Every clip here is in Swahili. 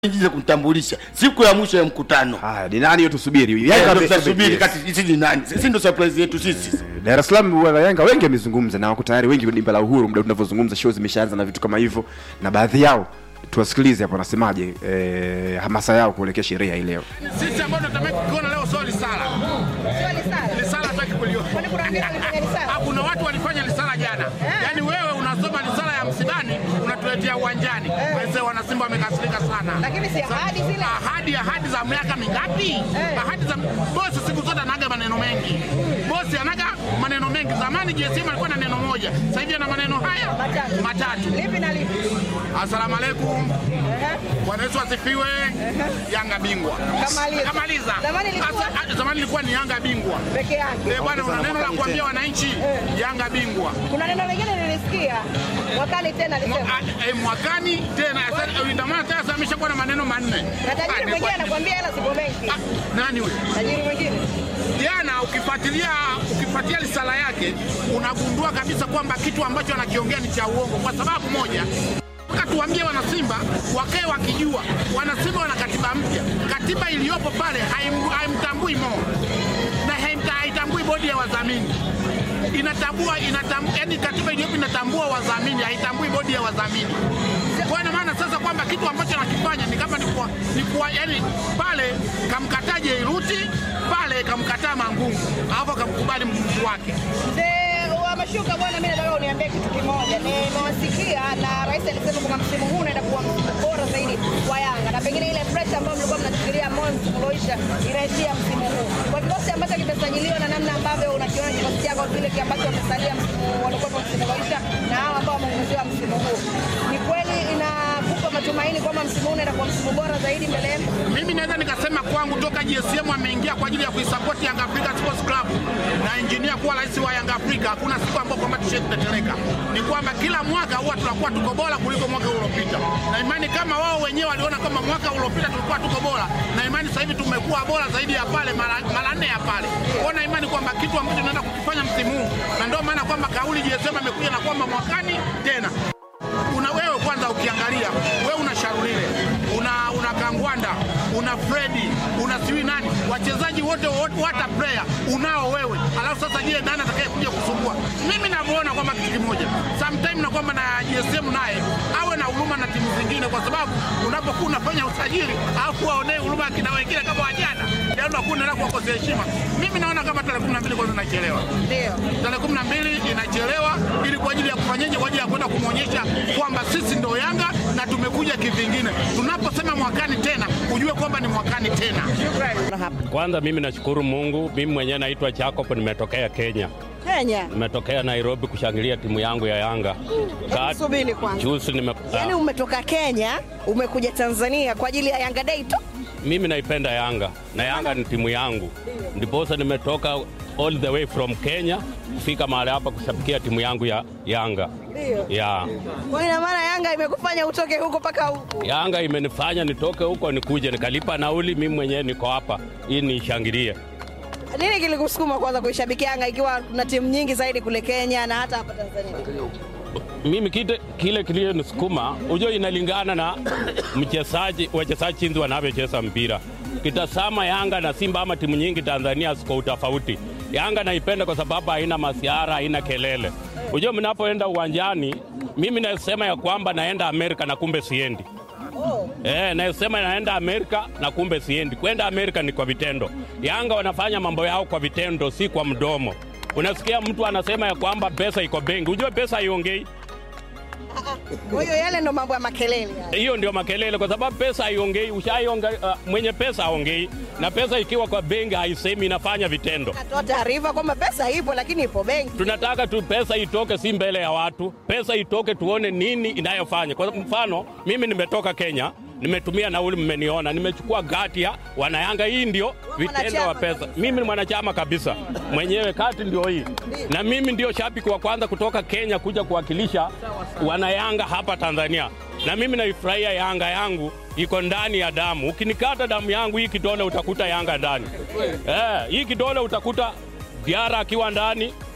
Jize kumtambulisha siku ya mwisho ya mkutano. Haya, ni nani hiyo tusubiri. Eh, Yanga ndio ame- tutasubiri yes. kati sisi ni nani? Sisi ndio surprise yetu sisi. Dar es Salaam wa Yanga wengi wamezungumza na wako tayari wengi dimba la Uhuru, muda tunavyozungumza show zimeshaanza na vitu kama hivyo, na baadhi yao tuwasikilize hapo wanasemaje, eh, hamasa yao kuelekea sherehe hii leo. Sisi ambao tunatamani kukiona leo sio lisala. Lisala hataki kuliona. Ah, Kuna watu walifanya lisala jana. Yaani wewe unasoma lisala ya msibani unatuletea uwanjani. Wazee wana Simba wamekasirika sana. Lakini si ahadi zile. Ahadi ahadi za miaka mingapi? Ahadi za bosi siku zote anaga maneno mengi. Bosi anaga maneno mengi. Zamani JSM alikuwa na neno moja. Sasa hivi ana maneno haya Matatu. matatu. Lipi na lipi? Asalamu alaykum. Bwana Yesu asifiwe. Yanga bingwa. Kamaliza. Kamaliza. Zamani ilikuwa- Asa- ah, zamani ilikuwa ni Yanga bingwa. Peke yake. Eh, bwana una neno la kuambia wananchi Yanga bingwa. Kuna neno lingine nilisikia mwakani tena Mwa- alisema. ah, eh, Mwakani tena sasa ndio maana sasa ameshakuwa na maneno manne. Na Ah, tajiri ni mwingine kwa- anakuambia hela zipo benki. Ah, Nani huyo? Tajiri mwingine. Jana ukifuatilia ukifuatilia risala yake unagundua kabisa kwamba kitu ambacho anakiongea ni cha uongo kwa sababu moja Nataka tuambie wanasimba wakae wakijua wanasimba wana katiba mpya. Katiba iliyopo pale haim- haimtambui Mo na haimta- haitambui bodi ya wadhamini inatambua inatambua, yani katiba iliyopo inatambua wadhamini, haitambui bodi ya wadhamini. Kwa ina maana sasa kwamba kitu ambacho anakifanya ni kama ni kwa, ni kwa, yani pale kamkataa Jairuti pale kamkataa Mangungu alafu akamkubali mtu wake. Mzee wa mashuka bwana, mimi nataka uniambie kitu kimoja. Nimewasikia na rais alisema kwamba msimu huu unaenda kuwa msimu bora zaidi wa Yanga na pengine ile pressure ambayo mlikuwa mnafikiria Mons Mloisha inaishia msimu huu. Kwa kikosi ambacho kimesajiliwa na namna ambavyo unakiona kikosi chako kile ambacho wamesalia msimu walikuwa msimu Mloisha na hao ambao wameongezewa msimu huu, ni kweli inakupa matumaini kwamba msimu huu unaenda kuwa msimu bora zaidi mbele yenu? Mimi naweza nikasema kwangu toka GSM ameingia kwa ajili ya kuisupport Yanga Africa Sports Club na engineer kuwa rais wa Yanga Africa, hakuna siku ambayo kwamba tushe kutetereka. Ni kwamba kila mwaka huwa tunakuwa tuko bora kuliko mwaka uliopita, na imani kama wao wenyewe waliona kama mwaka uliopita tulikuwa tuko bora, na imani sasa hivi tumekuwa bora zaidi ya pale mara mara nne ya pale. Kwa na imani kwamba kitu ambacho tunaenda kukifanya msimu huu, na ndio maana kwamba kauli GSM amekuja na kwamba mwakani tena una wewe kwanza ukiangalia wewe una Sharulile una una Kangwanda una Fredi una siwi nani wachezaji wote wote hata player unao wewe, alafu sasa je, nani atakaye kuja kusumbua? Mimi navyoona kwamba kitu kimoja sometime na kwamba na GSM naye awe na huruma na timu zingine, kwa sababu unapokuwa unafanya usajili alafu waonee huruma kina wengine kama wajana, ndio unakuwa unaenda kuwakosea heshima. Mimi naona kama tarehe 12 kwanza inachelewa Ndio. tarehe kumi na mbili inachelewa ili kwa ajili ya kufanyaje, kwa ajili ya kwenda kumwonyesha kwamba sisi ndo Yanga na tumekuja kivingine. Tunaposema mwakani tena, ujue kwamba ni mwakani tena. Kwanza mimi nashukuru Mungu, mimi mwenyewe naitwa Jacob, nimetokea Kenya, Kenya. nimetokea Nairobi kushangilia timu yangu ya Yanga. Ka- subiri kwanza. Juzi nime, Yaani ah, umetoka Kenya umekuja Tanzania kwa ajili ya Yanga Day tu. mimi naipenda Yanga na Yanga ni timu yangu, ndiposa nimetoka all the way from Kenya kufika mahali hapa kushabikia timu yangu ya Yanga Ndio. ya Kwa ina maana Yanga imekufanya utoke huko mpaka huko. Yanga imenifanya nitoke huko nikuje nikalipa nauli, mimi mwenyewe niko hapa ili nishangilie. Nini kilikusukuma kwanza kuishabikia Yanga ikiwa kuna timu nyingi zaidi kule Kenya na hata hapa Tanzania? mimi kite, kile kilichonisukuma ujue inalingana na mchezaji wachezaji chinzi wanavyocheza mpira. Kitazama Yanga na Simba ama timu nyingi Tanzania ziko utofauti. Yanga naipenda kwa sababu haina masiara, haina kelele. Ujue mnapoenda uwanjani, mimi nasema ya kwamba naenda Amerika na kumbe siendi. Eh, nasema naenda Amerika na kumbe siendi. Kwenda Amerika ni kwa vitendo. Yanga wanafanya mambo yao kwa vitendo, si kwa mdomo. Unasikia mtu anasema ya kwamba pesa iko benki. Ujue pesa haiongei. Kwa hiyo yale ndo mambo ya makelele. yale. Hiyo ndio makelele, kwa sababu pesa haiongei. Ushaionga, uh, mwenye pesa haongei, na pesa ikiwa kwa benki haisemi, inafanya vitendo. Natoa taarifa kwamba pesa ipo lakini ipo benki. Tunataka tu pesa itoke, si mbele ya watu. Pesa itoke, tuone nini inayofanya. Kwa mfano, mimi nimetoka Kenya, nimetumia nauli, mmeniona, nimechukua gati ya wanayanga. Hii ndio vitendo wa mwanachama pesa. Mimi ni mwanachama kabisa mwenyewe, kati ndio hii, na mimi ndio shabiki wa kwanza kutoka Kenya kuja kuwakilisha wanayanga hapa Tanzania, na mimi naifurahia Yanga yangu iko ndani ya damu. Ukinikata damu yangu hii kidole utakuta Yanga ndani. Eh, hii kidole utakuta Diara akiwa ndani,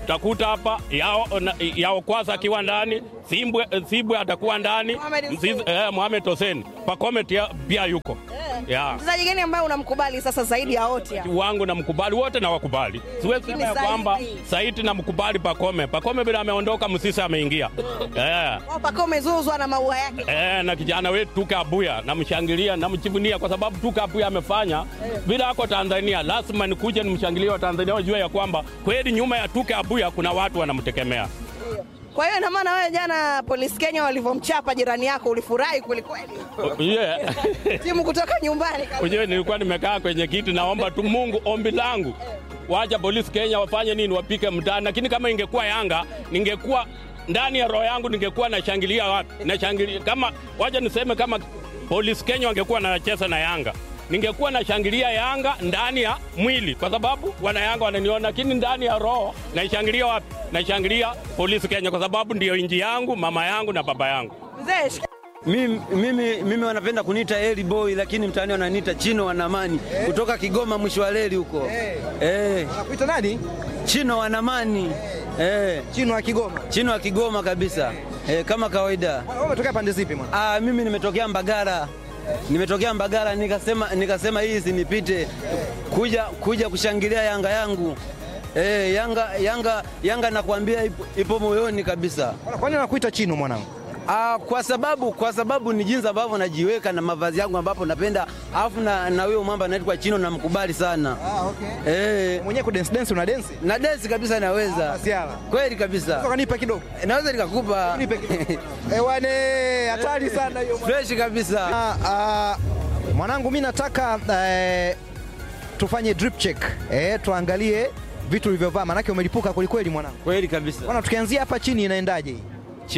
utakuta hapa yao, na- yao kwanza akiwa ndani Simbwe, Sibwe atakuwa ndani Mohamed Mzizi- Hussein. eh, Mohamed Hussein Pakome tia- pia yuko yeah. Mchezaji gani ambaye unamkubali sasa zaidi ya wote hapa? wangu na mkubali wote na wakubali, siwezi sema ya Zaidi. kwamba Saiti na mkubali Pakome. Pakome bila ameondoka, Msisa ameingia eh. Wao Pacome zuzwa na maua yake. Eh, na kijana wetu Tuka Abuya namshangilia, namchivunia kwa sababu Tuka Abuya amefanya bila ako Tanzania, lazima nikuje nimshangilie wa Tanzania wajue ya kwamba kweli nyuma ya Tuka Abuya kuna watu wanamtegemea. Kwa hiyo ina maana wewe jana Polisi Kenya walivyomchapa jirani yako ulifurahi kweli kweli? Yeah. Timu kutoka nyumbani kabisa. Ujue nilikuwa nimekaa kwenye kiti, naomba tu Mungu, ombi langu wacha polisi Kenya wafanye nini, wapike mtaani. Lakini kama ingekuwa Yanga, ningekuwa ndani ya roho yangu, ningekuwa nashangilia watu, nashangilia kama, wacha niseme kama polisi Kenya wangekuwa nacheza na Yanga ningekuwa nashangilia Yanga ndani ya mwili, kwa sababu wana Yanga wananiona, lakini ndani ya roho naishangilia wapi? Naishangilia polisi Kenya, kwa sababu ndiyo inji yangu, mama yangu na baba yangu. Mzee, shika- Mimi, mimi, mimi wanapenda kuniita Eli Boy lakini mtaani wananiita Chino Wanamani kutoka Kigoma mwisho wa reli huko eh. Nakuita nani? Chino Wanamani eh. Chino wa Kigoma. Chino wa Kigoma kabisa eh, kama kawaida. Wewe umetokea pande zipi mwana? Ah, mimi nimetokea Mbagara nimetokea Mbagara nikasema, nikasema hii isinipite kuja, kuja kushangilia Yanga yangu eh, Yanga, Yanga, Yanga nakwambia ipo, ipo moyoni kabisa. Kwa nini nakuita Chino mwanangu? Ah, kwa sababu kwa sababu ni jinsi ambavyo najiweka na mavazi yangu ambapo napenda, alafu na na huyo mwamba anaitwa Chino namkubali sana Ah, okay. eh, Mwenyewe ku dance dance una dance? na dance kabisa naweza Ah, siala. kweli kabisa, Sasa nipe kidogo. naweza nikakupa Nipe kidogo. Eh, wane hatari sana hiyo. mwana. fresh kabisa. Ah, ah, mwanangu mimi nataka eh, tufanye drip check. Eh, tuangalie vitu ulivyovaa manake umelipuka kweli kweli mwanangu. Kweli kabisa. Bwana tukianzia hapa chini inaendaje hii?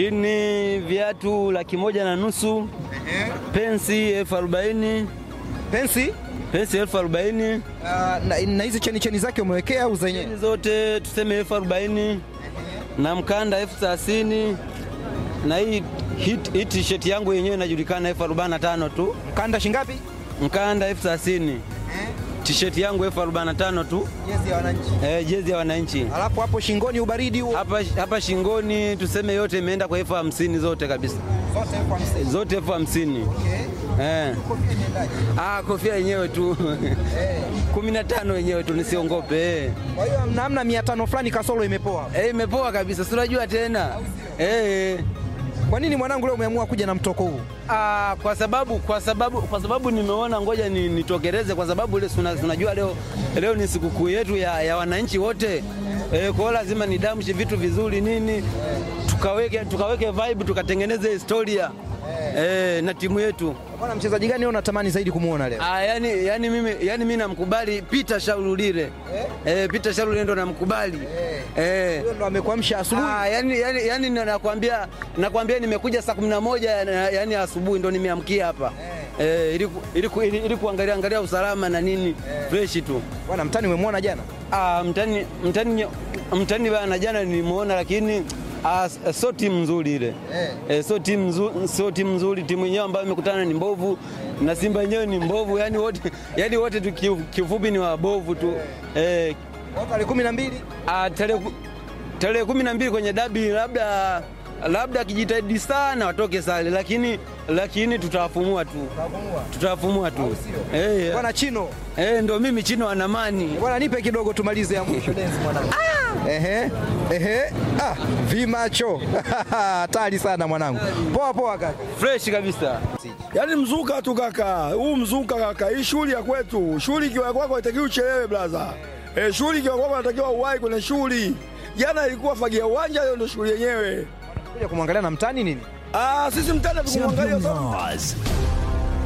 Chini viatu laki moja na nusu, pensi elfu arobaini Pensi? pensi elfu arobaini Ah, na na hizi cheni cheni zake umewekea au zenyewe? Chini zote tuseme elfu arobaini na mkanda elfu thelathini na hii hii hii t-shirt yangu yenyewe inajulikana elfu arobaini na tano tu. Mkanda shingapi? mkanda elfu thelathini t-shirt yangu elfu arobaini na tano tu Jezi ya wananchi. eh, jezi ya wananchi Alafu hapo shingoni ubaridi huo. hapa, hapa shingoni tuseme yote imeenda kwa elfu hamsini zote kabisa Zote elfu hamsini. zote elfu hamsini eh. Ah, kofia yenyewe tu kumi na tano yenyewe tu nisiongope eh. Kwa hiyo namna mia tano fulani kasoro imepoa. Eh, imepoa kabisa si unajua tena eh. Kwa nini mwanangu leo umeamua kuja na mtoko huu? Ah, kwa sababu kwa sababu kwa sababu nimeona ngoja ni, nitokereze kwa sababu ile suna- unajua leo leo ni sikukuu yetu ya, ya wananchi wote e, kwa hiyo lazima nidamshe vitu vizuri nini tukaweke tukaweke vibe tukatengeneze historia e, na timu yetu Bwana mchezaji gani wewe unatamani zaidi kumuona leo? ah, yani, yani mimi yani mimi namkubali Peter Shaululile eh, Peter Shaululile ndo namkubali eh. Huyo ndo amekuamsha asubuhi. Ah, yani, yani, yani ndo nakwambia nakwambia nimekuja saa kumi na moja na- yani asubuhi ndo nimeamkia hapa eh, ili, ku- ili, ku- ili, ili kuangalia angalia usalama na nini fresh tu. Bwana mtani umemwona jana? Ah, mtani mtani mtani bana jana nilimuona lakini ah, sio timu nzuri ile eh, sio timu nzuri, sio timu nzuri. Timu yenyewe ambayo imekutana ni mbovu na Simba yenyewe ni mbovu, yani wote yani wote tu kiu- kiufupi ni wabovu tu eh, Watu wale kumi na mbili. Ah, tarehe ku- tarehe kumi na mbili kwenye dabi labda labda akijitahidi sana watoke sare, lakini lakini tutawafumua tu tutawafumua tu eh, Bwana Chino. eh, ndo mimi Chino Anamani. Bwana nipe kidogo tumalize ya mwisho dance mwanangu. Ehe. Ehe. Ah, vimacho. Hatari sana mwanangu. Poa poa kaka. fresh kabisa. Yaani mzuka tu kaka, huu mzuka kaka, hii shughuli ya kwetu. Shughuli ikiwa kwako haitakiwi uchelewe blaza. Eh, shughuli ikiwa kwako natakiwa uwahi kwenye shughuli. Jana ilikuwa fagia uwanja, leo ndio shughuli yenyewe. Kuja kumwangalia na mtani nini? Ah, sisi mtani tukumwangalia sana. Champion Laws.